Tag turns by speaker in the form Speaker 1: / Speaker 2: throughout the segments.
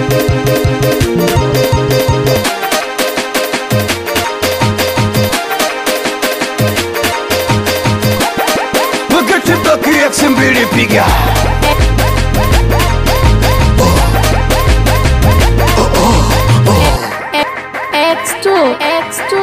Speaker 1: Wakati baki X mbili piga
Speaker 2: X2, X2.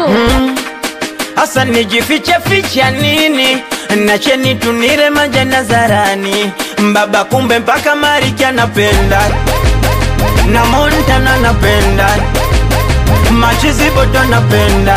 Speaker 3: Hasa nijifiche ficha nini? Nacheni tunire maja nazarani Baba kumbe mpaka Mariki anapenda na Montana anapenda Machizi boto anapenda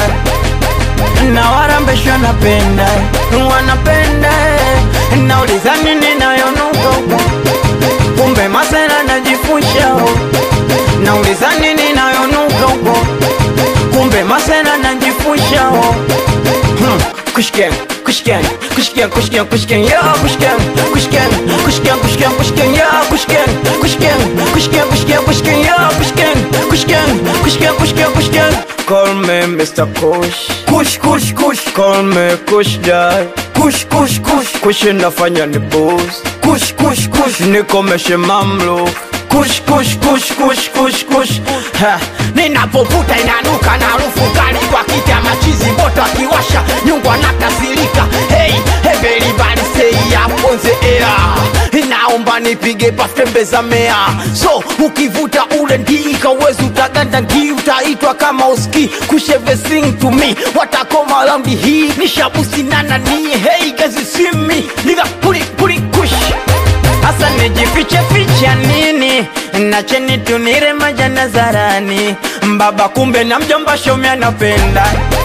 Speaker 3: na Warambesho anapenda wanapenda nauliza nini nayonuka huko kumbe Masera najifusha huko nauliza nini nayonuka huko kumbe Masera najifusha huko Hmm, Kushken, kushken, kushken, kushken, kushken, ya kushken, kushken, kushken, kushken, kushken, ya kushken, kushken, kushken, kushken, kushken, ya kushken, kushken, kushken, kushken, kushken. Call me Mr. Kush, Kush, Kush, Kush. Call me Kush Dad, Kush, Kush, Kush. Kush inafanya ni boost, Kush, Kush, Kush. Nikomeshe mamluk, Kush, Kush, Kush, Kush, Kush, Kush. Ha,
Speaker 4: ninapovuta inanuka na harufu kali kwa kita machizi moto akiwasha nyungwa na kasirika hey, everybody say up on the air naomba nipige paftembe za mea so ukivuta ule ndika uwezi utaganda ngi utaitwa kama uski kusheve sing to me watakoma raundi hii nishabusinana ni hey gazi simi liga puli puli kush
Speaker 3: Hasa nijifiche ficha nini? Nacheni tunire maja nazarani Baba kumbe na mjomba shomi anapenda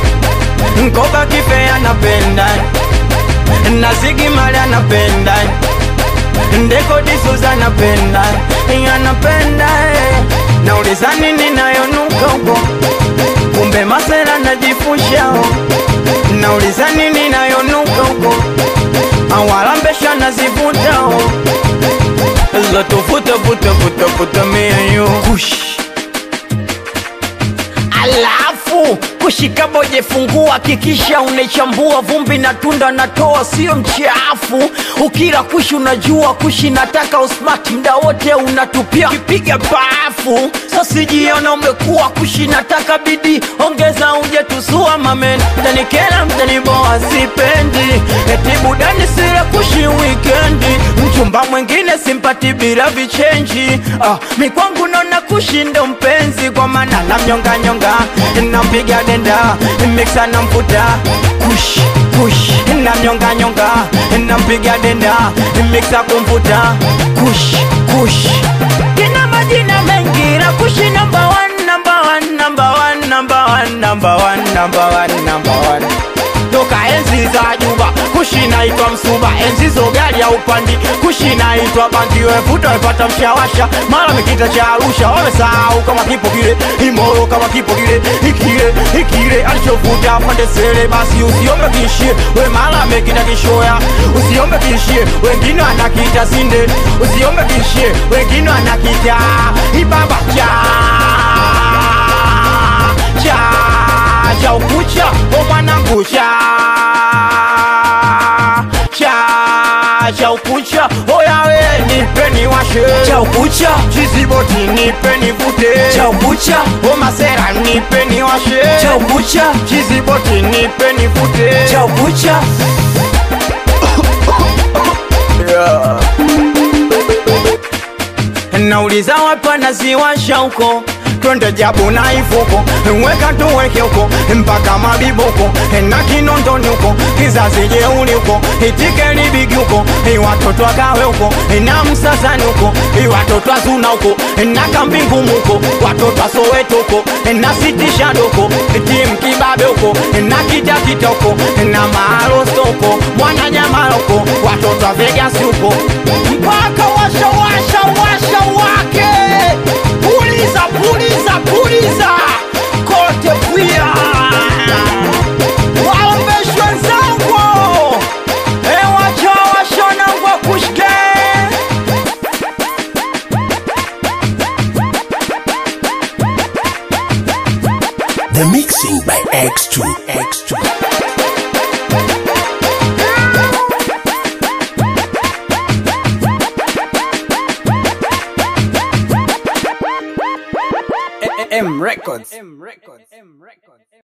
Speaker 3: Nkoba kife anapenda Na Ziggy Marley anapenda Ndeko D'Souza anapenda Anapenda eh. Nauliza nini nayonuka huko Kumbe Masera najifusha huko Nauliza nini nayonuka huko Awalambesha nazivuta huko Zoto vuta vuta vuta vuta me and you Kush
Speaker 4: alafu kushika boje fungua kikisha unaichambua vumbi na tunda natoa sio mchafu ukila kushi unajua kushi nataka usmart mda wote unatupia kipiga bafu sasijiona umekuwa kushi nataka bidii ongeza uje tusua mamen mtanikela mtaniboa sipendi eti budani sile kushi wikendi mchumba mwingine simpati bila vichenji ah, mikwangu naona kushindo mpenzi kwa maana namnyonganyonga nampiga denda miksa na mfuta kush kush namnyonganyonga nampiga denda miksa kumfuta kush kush kina majina mengi na kushi number one, number one, number one, number one, number one, number one, number one toka enzi za juba kushi naitwa msuba enzi zo gari ya upandi kushi naitwa bangi wevuta wepata mshawasha mara mikita cha arusha wamesahau kama kipo kile imoro kama kipo kile ikile ikile alichovuta pande sele basi usiombe kishie we mara mekita kishoya usiombe kishie wengine anakita sinde usiombe kishie wengine anakita ibaba cha cha cha ukucha o mwanangu cha cha cha ukucha oyawe nipeni washe cha ukucha chiziboti nipeni vute cha ukucha o masera nipeni washe cha ukucha chiziboti nipeni vute cha ukucha
Speaker 3: Nauliza watu wanaziwasha huko twende jabu na ifuko weka tuweke huko mpaka mabiboko na kinondoni huko kizazi jeuli huko itikeli bigi huko watoto wagawe huko na msasani huko watoto azuna huko na kambingumu huko watoto asoweto huko na sitishado huko tim kibabe huko na kitakita huko na maarosto huko mwananyamala huko watoto wa vegasi huko
Speaker 4: mpaka washa washa washa wake puliza puliza puliza kote pia waombeshwe wenzangu ewacha washonangwa kushke
Speaker 5: The mixing by X2. X2.
Speaker 4: M Records.